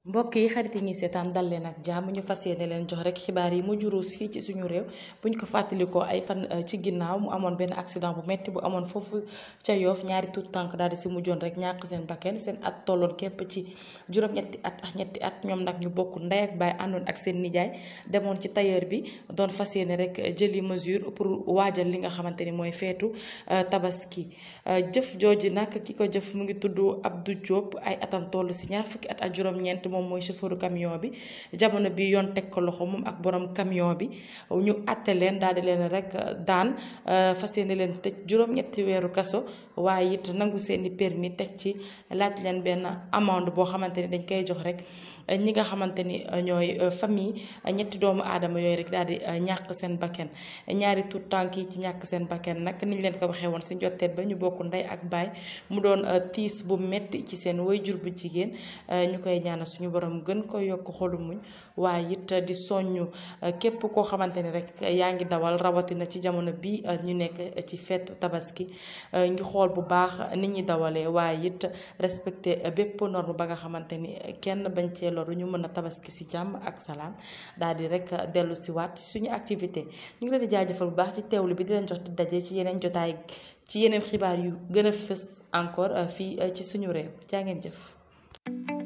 mbokk yi xarit yi ñuy seetaan dal leen ak jàmm ñu fas yéene leen jox rek xibaar yi mu juruus fii ci suñu réew buñ ko fàttalikoo ay fan ci ginnaaw mu amoon benn accident bu metti bu amoon foofu ca yoof ñaari tuut tànk daal di si mujjoon rek ñàkk seen bakken seen at tolloon képp ci juróom-ñetti at ak ñetti at ñoom nag ñu bokk ndey ak baay àndoon ak seen nijaay demoon ci tailleur bi doon fas yéene rek jëli mesure pour waajal li nga xamante ni mooy feetu tabaski jëf jooju nag ki ko jëf mu ngi tudd Abdou Diop ay atam toll si ñaar fukki at ak juróom-ñeent moom mooy chauffeur camion bi jamono bi yoon teg ko loxo moom ak borom camion bi ñu àtte leen daal di leen rek daan fas yéene leen tëj juróom-ñetti weeru kaso waaye it nangu seeni permis teg ci laaj leen benn amende boo xamante ni dañ koy jox rek ñi nga xamante ni ñooy famille ñetti doomu aadama yooyu rek daal di ñàkk seen bakken ñaari tuut tànk yi ci ñàkk seen bakken nag niñ leen ko waxee woon si njotteet ba ñu bokk ndey ak baay mu doon tiis bu metti ci seen waajur bu jigéen ñu koy ñaanal suñu borom gën ko yokk xolu muñ waaye it di soññu képp koo xamante ni rek yaa ngi dawal rawatina ci jamono bi ñu nekk ci feetu tabaski ngi xool bu baax nit ñi dawalee waaye it respecté bépp norme ba nga xamante ni kenn bañ cee loru ñu mën a tabaski si jàmm ak salaam daal di rek dellu si waat suñu activité ñu ngi leen di jaajëfal bu baax ci teewlu bi di leen jox di daje ci yeneen jotaay ci yeneen xibaar yu gën a fës encore fii ci suñu réew jaa ngeen jëf